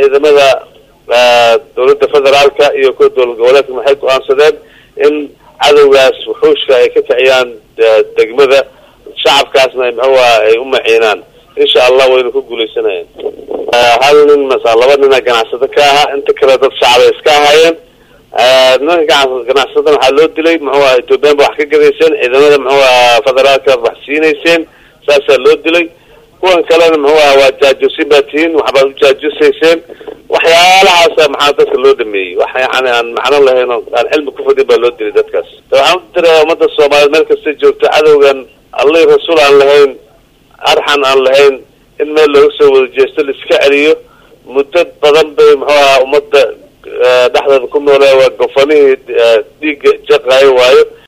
ciidamada dowladda federaalka iyo kuwa dowlad goboleedka waxay go-aansadeen in cadowgaas wuxuushka ay ka kiciyaan degmada shacabkaasna muxuuha ay u maciinaan insha allah wayna ku guuleysanayeen hal nin masa laba nina ganacsado ka ahaa inta kale dad shacabay iska ahaayeen nimanka ganacsadan waxaa loo dilay muxuu aha ethoobiyan ba wax ka gadayseen ciidamada muxuu aha federaalka wax siinayseen saasaa loo dilay kuwan kalena muxuu aha waa jaajusin baa tihiin waxbaad u jaajusayseen waxyaalahaasa maxaa dadka loo dhameeyey wax yani aan macno lahayn oo aan cilmi kufadin baa loo dilay dadkaas waxaan u diraa ummadda soomaaliyeed meel kasta joogto cadowgan allihii rasuul aan lahayn arxan aan lahayn in meel looga soo wada jeesto laiska celiyo muddo badan bay muxuu aha ummadda dhexdeeda ku noolaa waa gofanihii dhiigga jaqaayo waayo